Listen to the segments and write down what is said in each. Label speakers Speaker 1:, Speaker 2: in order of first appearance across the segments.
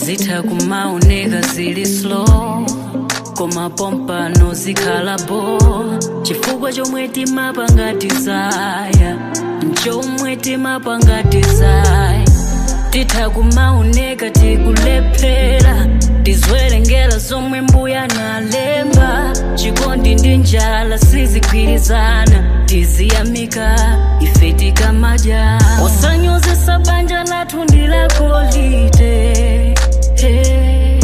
Speaker 1: zitha kumaoneka zili slow koma pompano zikhalapo chifukwa chomwe timapanga desire nchomwe timapanga desire titha kumaoneka tikulephera tizwerengera zomwe mbuya nalemba chikondi ndi njala sizigwirizana tiziyamika ife tikamadya usanyozesa banja lathu ndilakolite hey.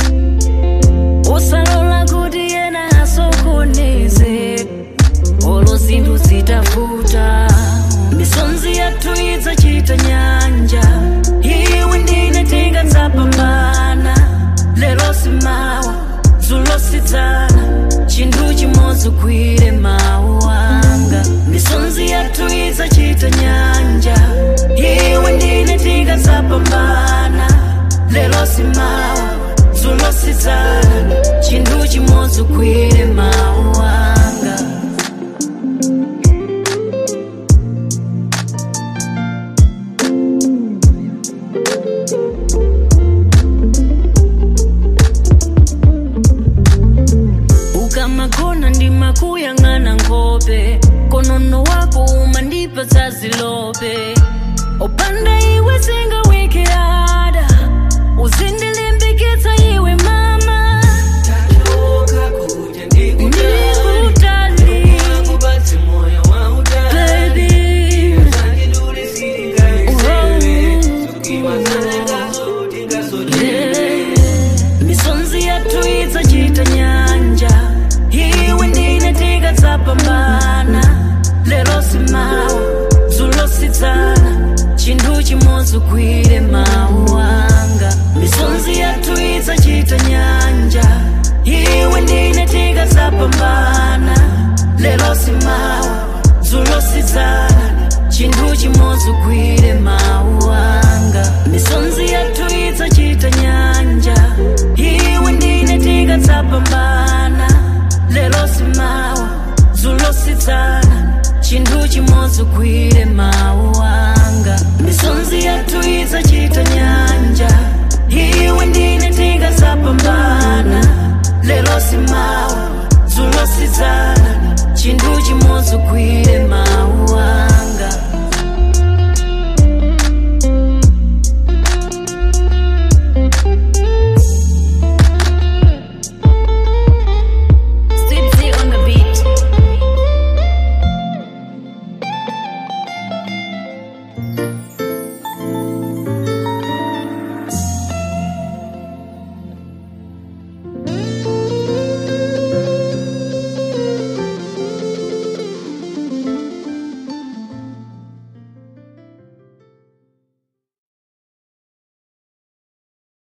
Speaker 1: usalola kuti yena asokoneze olo zinthu zitavuta misonzi yathu idzachita nyanja iwe ndine tingatsapambana lero simawa dzulo sidzana chinthu chimodzi ugwire mawu anga misonzi yathu idzachita nyanja iwe ndine tingatsapambana lero simawa dzulo sidzana chinthu chimodzi ugwire mawu anga ukamagona ndimakuyang'ana nkhope konono wako umandipatsa zilope opanda iwe singawikirada uzindilimbikitsa iwe mama ndikutali baby Yeah. misonzi yathu idzachita nyanja iwe ndine tikatsapambana lero simawa dzulo sidzana chinthu chimodzi ugwire mawu anga misonzi yathu idzachita nyanja iwe ndine tikatsapambana lero simawa dzulo sidzana chinthu chimodzi ugwire mawu anga misonzi yathu idzachita nyanja iwe ndine tikatsapambana lero simawa dzulo sidzana chinthu chimodzi ugwire mawu anga misonzi yathu idzachita nyanja iwe ndine tikatsapambana lero simawa dzulo sidzana chinthu chimodzi ugwire